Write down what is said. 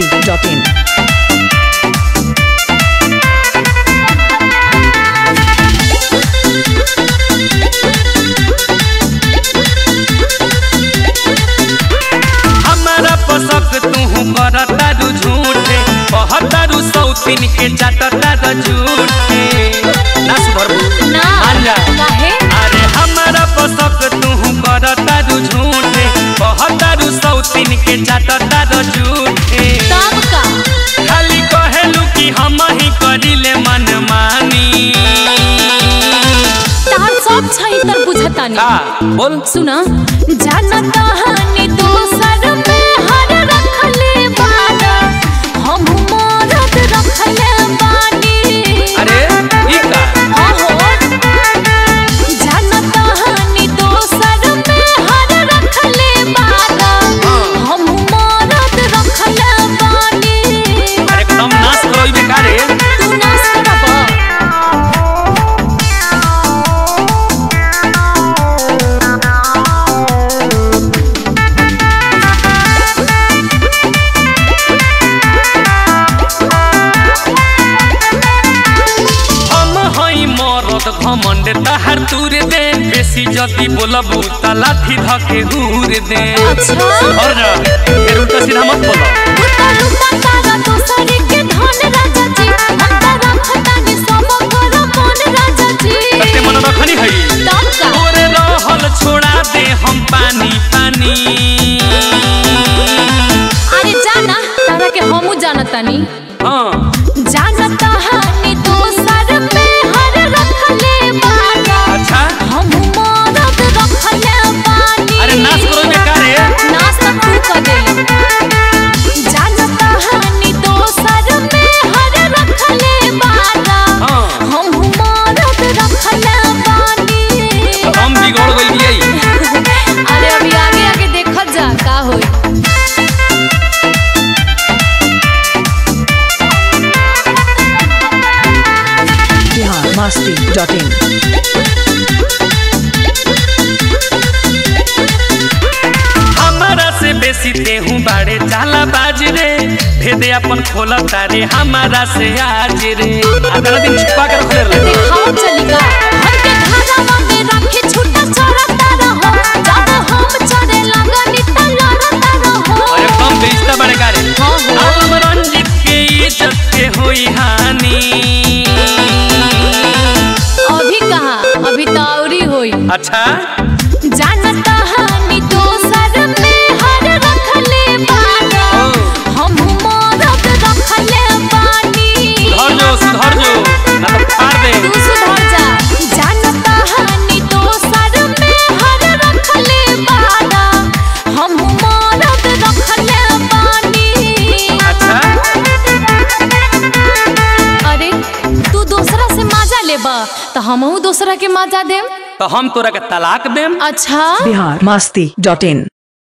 masti.in. हमारा पसक तू करतारू झूठे कहतारू सौतीन के चाटतारू झूठे ना सुधरबू ना मान जा काहे अरे हमारा पसक तू करतारू झूठे कहतारू सौतीन के चाटतारू झूठे तब का खाली कहेलू कि हम ही करिले मन मानी तार सब छै तर बुझतानी का बोल सुना जानत कहानी दोसर में हर रखले बाड़ा हम मरद रखले बानी अरे ई का आहो जानत कहानी दोसर में हर रखले बाड़ा हम मरद रखले बानी एकदम नाश करो ई बेकार है तू नाश करबा हम हई मरद घमंड तहार तूर दे बेसी जदी बोलबू त लाठी धके हूर दे अच्छा। और जा फिर उल्टा सीधा मत बोलो लुटा लुटा तारा दोसर के धन राजा जी अंता रखतानी सब कर मन राजा जी तते मन रखनी हई तब का ओरे रहल छोड़ा दे हम पानी पानी अरे जाना तारा के हमू जानतानी हाँ जानता हानि दोसर में हर रखले बागा अच्छा हम मरद रखले बानी अरे नाश करो ई बेकार है नाश तो तू कर दे जानता हानि दोसर में हर रखले बागा हाँ हम मरद रखले बानी तो हम बिगड़ गइल बियाई अरे अभी आगे आगे देखल जा का होई Bihar masti.in. हमारा से बेसी तेहू बाड़े चाला बाज रे भेदे अपन खोला तारे हमारा से आज रे अगला दिन छुपा कर रखले रहे दिखाओ चलिका घर के घरवा में रखे छुट्टा चरता रहो जब हम चरे लगनी त लड़ता रहो अरे कम बेइज्जता बड़े कारे हाँ, हाँ। आलम रंजित के इज्जत के होई हानि अभी कहा अभी तो औरी होई अच्छा जानता हानि दोसर में हर रखले बाड़ा ओ हम मरद रखले बानी सुधर जो सुधर जो ना तो फाड़ दे तू सुधर जा जानता हानि दोसर में हर रखले बाड़ा हम मरद रखले बानी अच्छा अरे तू दूसरा से मजा लेबा तो हमहू दूसरा के मजा देम तो हम तोरा के तलाक देम अच्छा Bihar masti.in.